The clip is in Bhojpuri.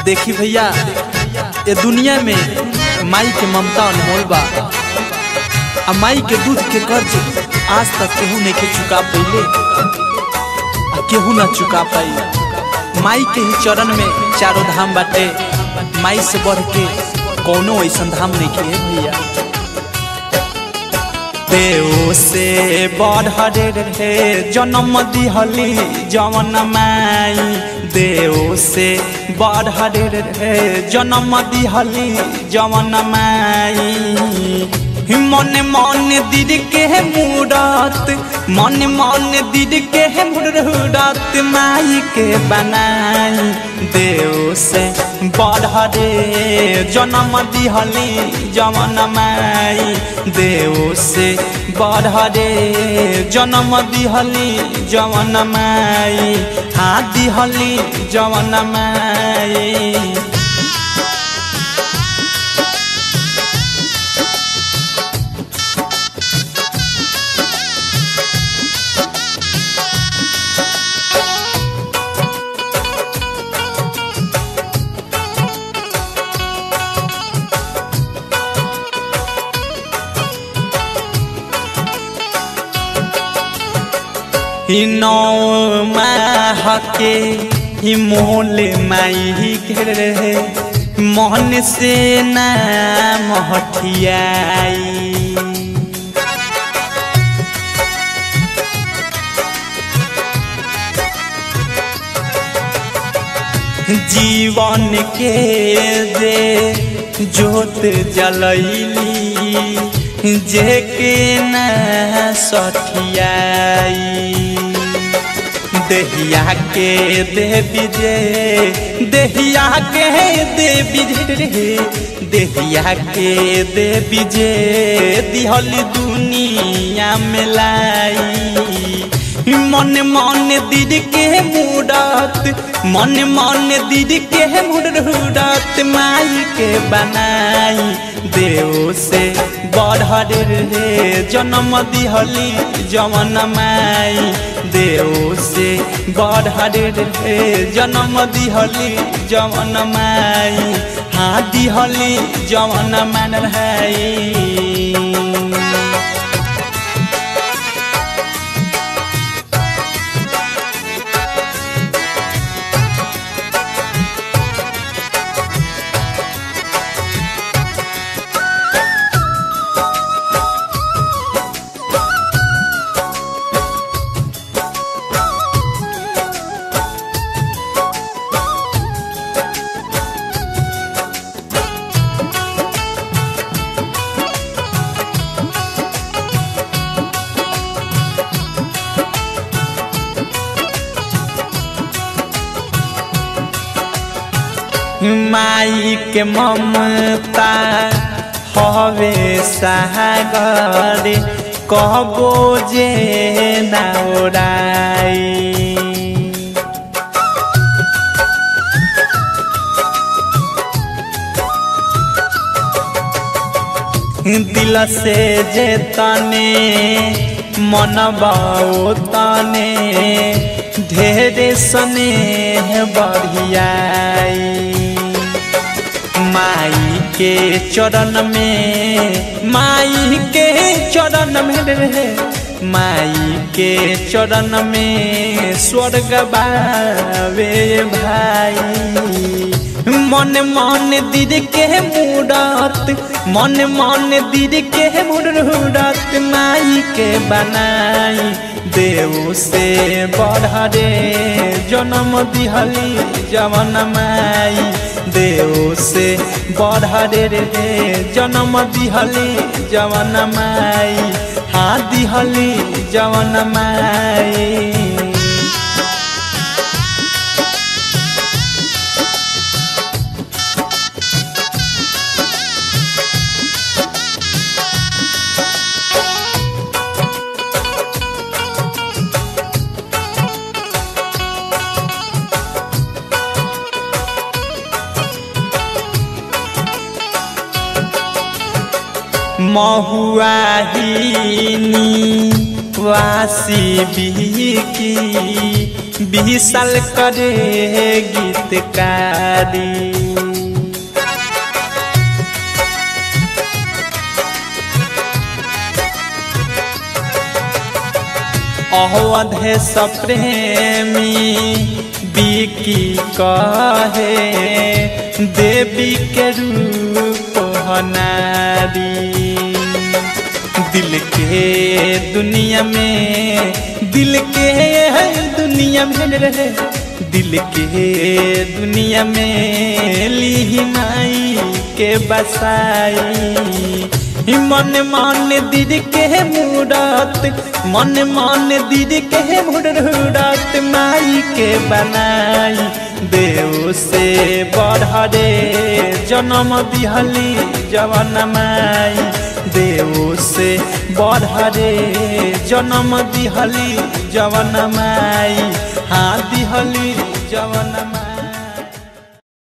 देखी भैया ये दुनिया में माई के ममता अनमोल बा आ माई के दूध के कर्ज आज तक केहू नहीं के चुका पइले आ केहू ना चुका पाई माई के ही चरण में चारों धाम बाटे माई से बढ़ के कौनो ऐसा धाम नहीं के भैया देव से बढ़े रे जन्म दिहली जवन माई देव से बढ़े रे जन्म दिहली जवन माई मन मन दिद के मूरत मन मन दिद के मूरत माई के बनाई देव से बढ़े जन्म दिहली जवन माई देव से बढ़े जन्म दिहली जवन माई हाँ दिहली जवन माई नौ महके ही मोल माई घेरे मोहन से ना महठियाई जीवन के दे जोत जलैली जे के न सठियाई देहिया के देवी जे देहिया के देवी जे देहिया के देवी जे दिहल दुनिया में लाई मन मन दीद के मुडत मन मन दीद के मुडत माई के बनाई देव से बढ़े रे जन्म दिहली जवन माई देव से बढ़े रे जन्म दिहली जवन माई हाँ दिहली जवन मान है माई के ममता हवे सागर कहबो जे नौराई दिल से जे तने मन तने ढेरे सने बढ़ियाई माई के चरण में माई के चरण में रे माई के चरण में स्वर्ग बावे भाई मन मन दीद के मूरत मन मन दीद के मूरत माई के बनाई देव से बढ़े जन्म दिहली जवन माई देव से बढ़े रे जन्म दिहली जवन माई हाँ दिहली जवन माई महुआहिनी वासी बिकी बीसल करे गीतकारी महे सप्रेमी बिकी कहे देवी के रूप हनारी दिल के दुनिया में दिल के दुनिया में रहे दिल के दुनिया में ली माई के बसाई मन मन दीद के मूरत मन मन दीद के मूरत माई के बनाई देव से बढ़े जन्म दिहली जवन माई देव से बढ़े जन्म दिहली जवन माई हाँ दिहली जवन माई